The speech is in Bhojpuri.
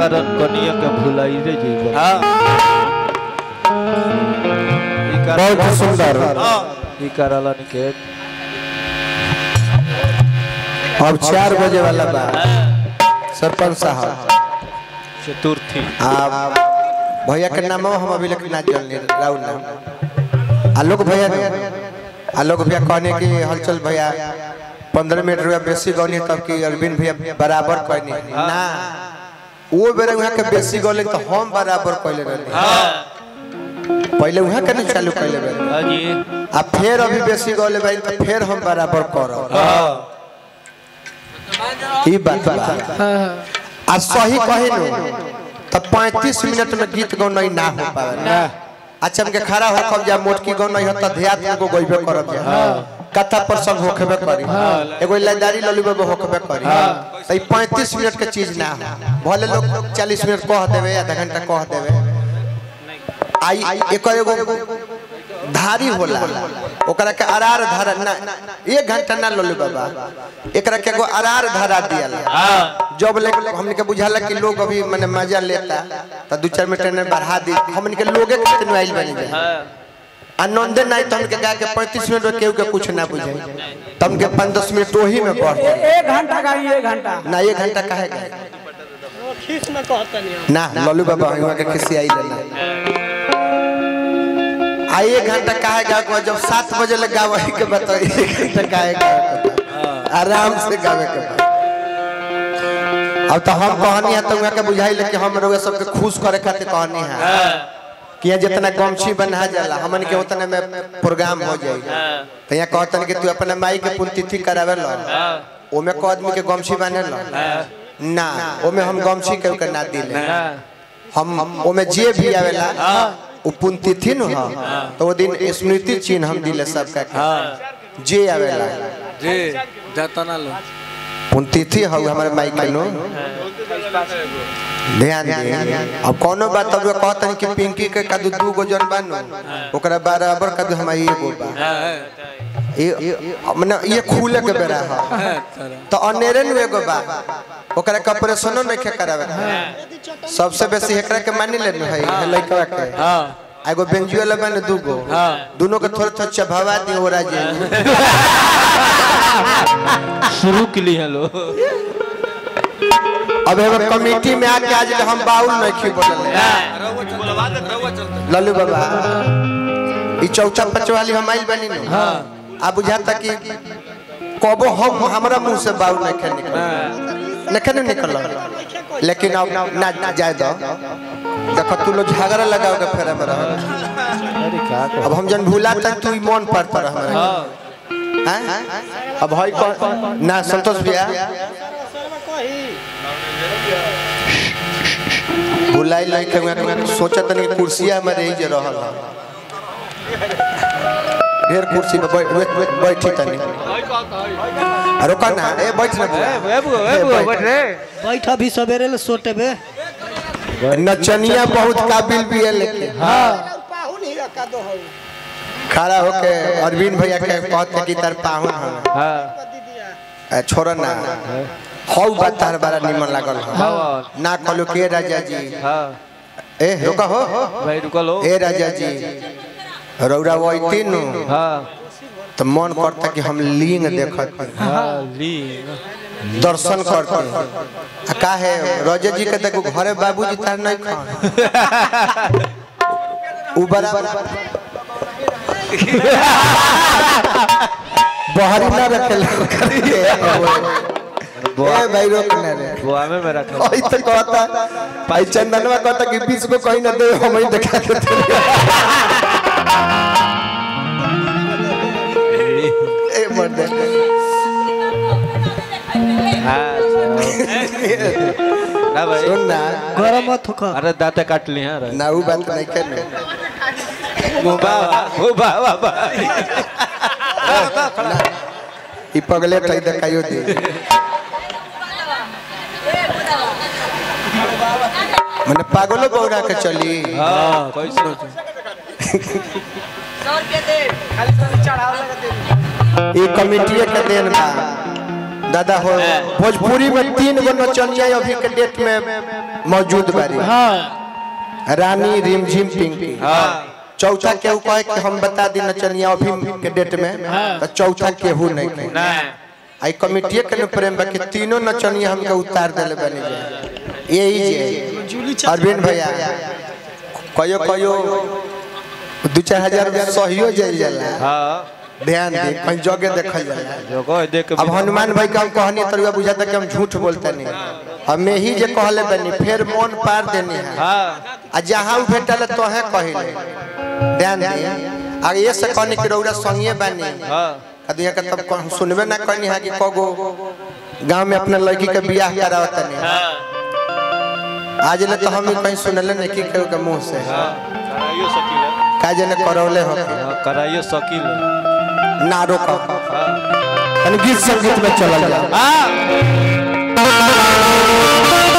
कारण कनिया के भुलाई रे जीवन हाँ ई कारण बहुत सुंदर हाँ ई कारण निकेत अब चार बजे वाला बा सरपंच साहब चतुर्थी आप भैया के नाम हम अभी लेकिन ना जानले राहुल नाम आलोक भैया ने आलोक भैया कहने की हलचल भैया पंद्रह मिनट रुपया बेसी गौनी तब की अरविंद भैया बराबर कहनी ना वो बेरे वहाँ के बेसी गौले तो हम बराबर कहले रहनी पहले वहाँ के नहीं चालू कहले रहनी हाँ जी आ फिर अभी बेसी गौले भाई तो फिर हम बराबर करब ई बात बा आ सही कहे नो तो 35 मिनट में गीत गौनाई ना हो पावे अच्छा हमके खड़ा हो कब जा मोटकी गौनाई हो त ध्यान को गइबे करब जा कथा प्रसंग होखबे करी एगो लाइदारी ललू बाबू होखबे करी तो ई 35 मिनट के चीज ना हो भले लोग 40 मिनट कह देवे आधा घंटा कह देवे आई एक एगो धारी होला ओकरा के अरार धारा ना एक घंटा ना ललू बाबा एकरा के एगो अरार धारा दियल जब ले हमने के बुझाला कि लोग अभी माने मजा लेता तो दू चार मिनट में बढ़ा दी हमने के लोगे कितने आइल बनी जाए आनंदे नहीं तो हमके गा के 35 मिनट में केहू के कुछ ना बुझे तो हमके 5 10 मिनट वही में बढ़ जाए एक घंटा गाड़ी एक घंटा ना एक घंटा काहे गए खींच में कहता नहीं ना लल्लू बाबा हुआ के किसी आई लेना आ एक घंटा काहे गा के जब सात बजे लग गावे के बताओ एक घंटा काहे गा आराम से गावे के बा। अब तो हम कहानी है तो वहाँ के बुझाई लेके हम लोग सबके खुश करे खातिर कहानी है कि यहाँ जितना गमछी बना जाला हमन के उतने में प्रोग्राम हो जाए तो यहाँ कहतन कि तू अपने माई के पुण्यतिथि करावे लो ओमे को आदमी के गमछी बने लो ना ओमे हम गमछी के के ना दिले हम ओमे जे भी आवेला उ पुण्यतिथि न हो तो वो दिन स्मृति चिन्ह हम दिले सबका के जे आवेला जी जाता ना लो पुण्यतिथि हो हमारे माई के नो ध्यान दे अब कोनो बात अब कहतन कि पिंकी के कदू दू गो जन बानो ओकरा बराबर कदू हमारी एगो बा ये मने ये खुले के बेरा है तो अनेरे नु एगो बा ओकरा के ऑपरेशनो नहीं खे करावे सबसे बेसी एकरा के मानी लेनु है हे लइका के हाँ एगो बेंजुएला बने दूगो दोनों के थोड़ा थोड़ा चबावा दी हो राजे शुरू के लिए हेलो अब एगो कमेटी में आके आज हम बाउल नहीं खी बोलले बुलवा दे रहुआ चलते लल्लू बाबा ई चौचा पचवाली हम आइल बनी नु आ बुझाता कि कबो हम हमरा मुंह से बाउल नहीं खे निकल नहीं खे निकल लेकिन अब ना ना जाए दो देखो तू लोग झगड़ा लगाओ के फेरा में रह अरे का को अब हम जन भूला तक तू ई मन पर पर हमरा हैं अब हई कौन ना संतोष भैया भुलाई नहीं के मैं सोचत नहीं कुर्सिया में रही जे रहल ह। ढेर कुर्सी पे बैठ बैठ बैठ बैठी तनी अरे का ना ए बैठ ना बुआ। ए, बैठ। बैठ अभी सवेरे ले सोटे बे नचनिया बहुत काबिल भी है लेकिन खड़ा होके अरविंद भैया के कहते कि तार पाहुन हम हाँ छोड़ ना हौ बात तार बड़ा निमन लागल ह। हाँ ना कहलो के राजा जी हाँ ए रुका हो भाई रुको लो ए राजा जी रौरा वैती नु हाँ तो मन करता कि हम लिंग देखत हाँ ली दर्शन करते आ का है राजा जी के देखो घरे बाबूजी तार नहीं खान उ बराबर बहरी ना रखे लो करके ए भाई रोक ना रे बुआ में मेरा खा ओई तो कहता भाई चंदनवा कहता कि बीस को कहीं ना दे हम ही दिखा के ए मर्द हाँ ना भाई सुन ना गरम मत होकर अरे दांते काट ली हैं अरे ना उ बात नहीं करने मुबा मुबा बाबा ई पगले कई देखाइयो दे मने पागलो बौरा के चली हाँ कैसे ई कमिटी के देन बा दादा हो भोजपुरी में तीन गो नचनिया अभी के डेट में मौजूद बारी हाँ रानी रिमझिम पिंकी हाँ चौथा केहू कहे कि हम बता दी नचनिया अभी के डेट में तो चौथा केहू नहीं कहे नहीं आई कमिटिए के न प्रेम बा कि तीनों नचनिया हमके उतार देले बनी जाए यही जे अरविंद भैया कयो कयो दू चार हजार सहियो जाइल जाला हाँ ध्यान दे कहीं जगह देखल जाला जो कह देख के अब हनुमान भाई का हम कहनी तरुआ बुझाता कि हम झूठ बोलते नहीं अब मैं ही जे कहले बनी फिर मन पार देनी है हाँ आ जहाँ उ भेटल तोहे कहिले ध्यान दे आ ये से कहनी कि रौरा संगे बनी हाँ कदिया के तब कह- सुनबे ना कहनी है कि कगो गांव में अपने लड़की के बियाह करावत नहीं आज ले तो हम ही कहीं सुनले नहीं कि केहू के मुंह से हाँ कराइयो शकील है का जने करौले हो हाँ, कराइयो शकील है ना रोका हाँ तनी गीत संगीत में चलल जा हाँ